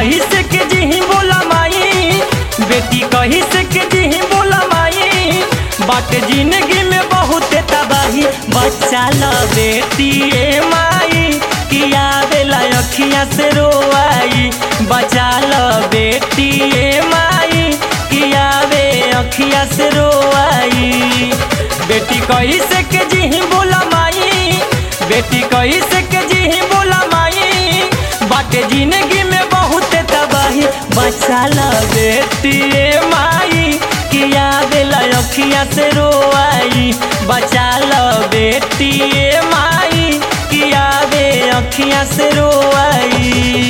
कही से के जी बोला माई बेटी कही से के जी बोला माई बाट जिंदगी में बहुत तबाही बच्चा ल बेटी ए माई किया बेला अखिया से रोआई बचा ल बेटी ए माई किया बे अखिया से रोआई बेटी कही से के जी बोला माई बेटी कही से के जी बोला माई बाटे जिंदगी में बहुत तबाही बचा ल बेटी ए माई किया बेला अखिया से रोआई बचा ल बेटी ए माई किया बे अखिया से रोआई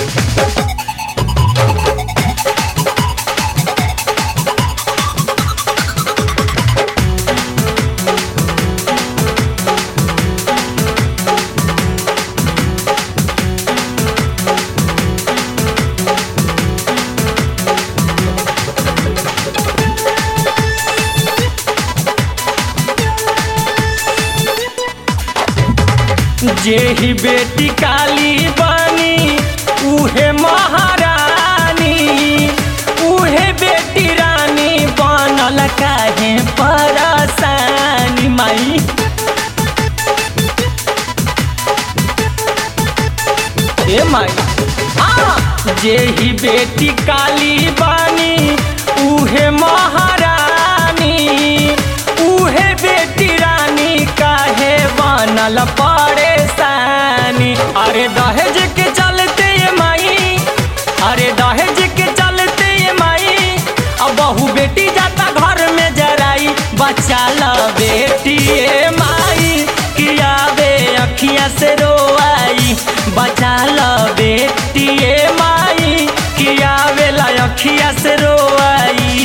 जेही बेटी काली बनी उहे महारानी उहे बेटी रानी बनल काहे परसानी माई ए माई हाँ जेही बेटी काली बनी उहे महारानी उहे बेटी रानी काहे बनल परेशानी अरे दहेज के चलते ये माई अरे दहेज के चलते ये माई अब बहू बेटी जाता घर में जराई बचा ल बेटी ए माई किया बे अखिया से रोआई बचा ल बेटी ए माई किया बेला अखिया से रोआई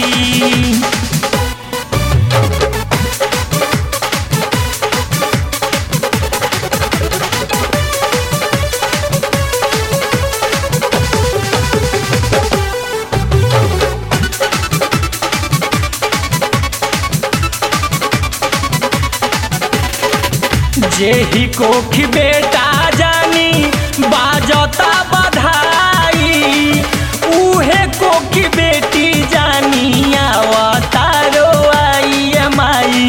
जेही कोखी बेटा जानी बाजता बधाई उहे कोखी बेटी जानी आवता रोआई ए माई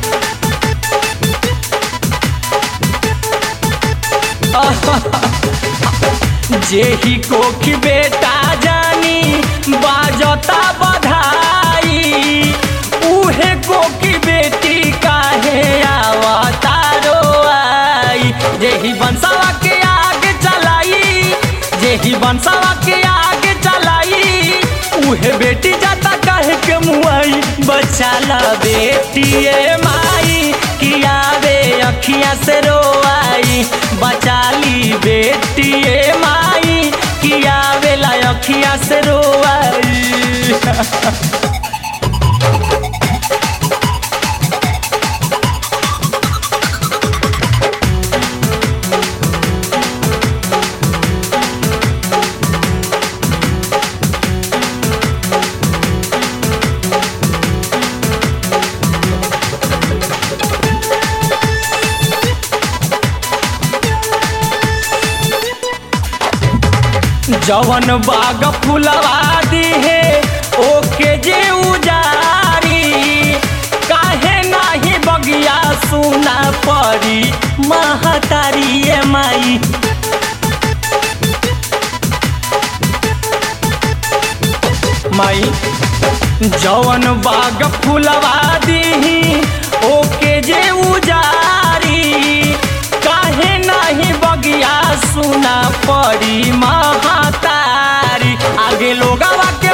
जेही कोखी बेटा जानी बाजता बधाई उहे कोकी बेटी काहे आवता रोआई जेही बंसवा के आगे चलाई जेही बंसवा के आगे चलाई उहे बेटी जाता काहे के मुआई बचा ला बेटी ए माई किया बे अखिया से रोआई बचा ली बेटी ए माई किया बेला अखिया से रोआई जवन बाग फुलवा दी है ओके जे उजारी काहे नाही बगिया सुना पड़ी महतारी ए माई माई जवन बाग फुलवा दी ओके जे उजारी काहे नाही बगिया सुना पड़ी महातारी आगे लोगवा के